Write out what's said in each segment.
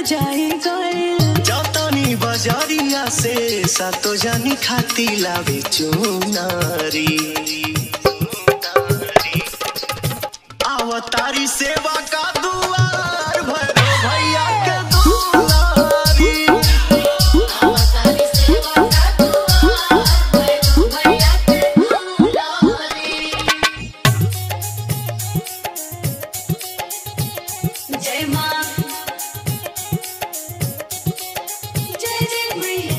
जाई गए जातानी बजारिया से सातो जानी खाती लावे चुनारी आवतारी सेवा का दुआर भरो भैया के दुलारी अवतारी सेवा का दुआर भैरो भैया के दुलारी जय मां जय जय मैया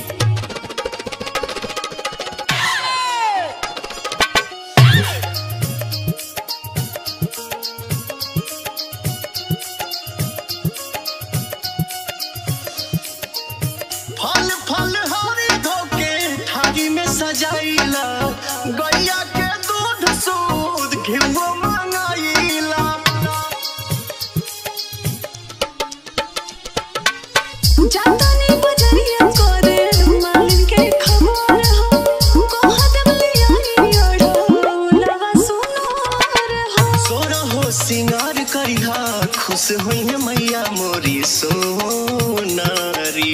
फल फल हरी धोके थारी में सजाइला गैया के दूध सूद घिवो मंगाइला जातानी बजरिया करे मालिन के खबर हो कहत बलियानी ओढ़ो लवा सुनोर हो सोरा हो सिंगार करिहा खुश हुई है मैया मोरी सोनारी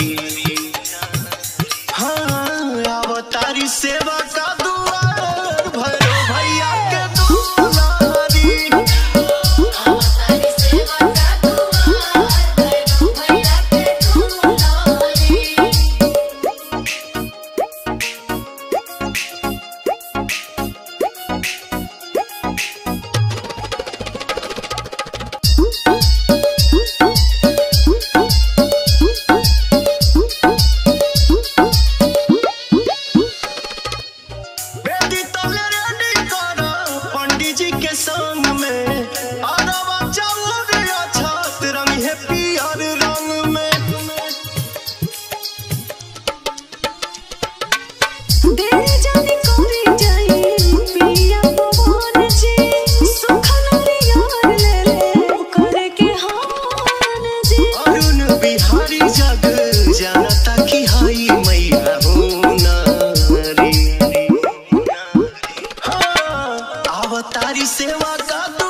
हाँ अवतारी सेवा का दुआर भरो भैया के दुलारी अवतारी सेवा का दुआर भैरो भैया के दुलारी बेटी तले रेडी करो पंडित जी के संग में अरवा चाउर अछत रंग है पियर रंग में देर जानी करे जाई पिया पवन जी सुखन रियार ले ले करे के हान जी अरुण बिहारी जग जानता कि हई मैया हो नारी हाँ अवतारी सेवा का